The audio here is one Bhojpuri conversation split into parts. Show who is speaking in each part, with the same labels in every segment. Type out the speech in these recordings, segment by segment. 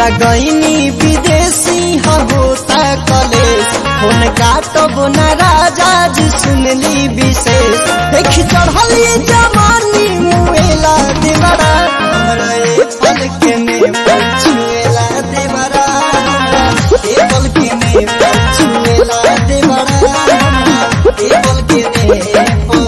Speaker 1: गईनी विदेशी होता कलेश फोन काटब न राजा जी सुनली विशेष देख चढ़ली जवानी मुएला देवरा हमरा ए पल के में पछुएला देवरा ए पल के में पछुएला देवरा ए पल के में पछुएला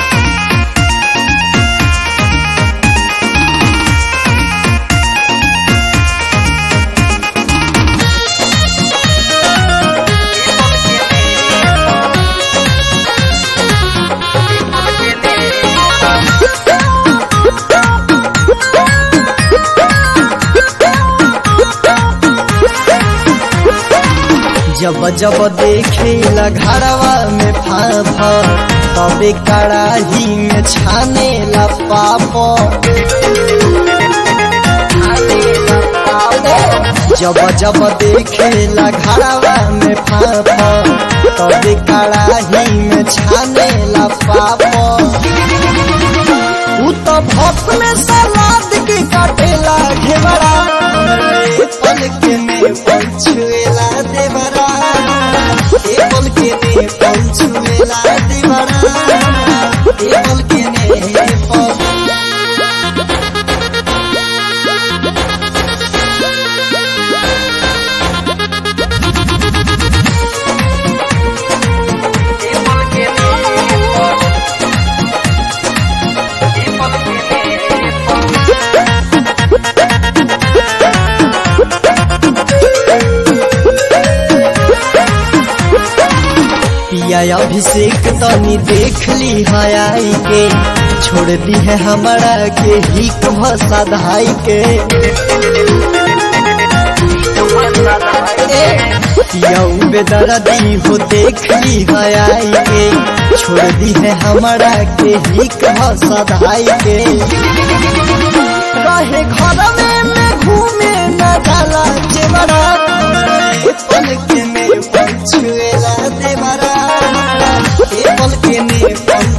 Speaker 1: जब जब देखे घरवा में फाफा तबे कड़ाही में छाने ला पाप जब जब देखे घरवा में फाफा तबे कड़ाही में छाने ला पाप उ तो भक्त में सलाद के काटेला घेवड़ा हमरे पल के में पंछुएला देवरा ए पल के में पंछुएला देवरा ए पल के में पल पिया अभिषेक तनी देख ली हयाई के छोड़ दी है हमारा के हिक भसा धाई के पिया बेदर्दी हो देख ली हयाई के छोड़ दी है हमारा के हिक भसा धाई के रहे घर में मैं घूमे न जाला जेवरा पल के में पंछुएला देवरा ए पल के में पंछुएला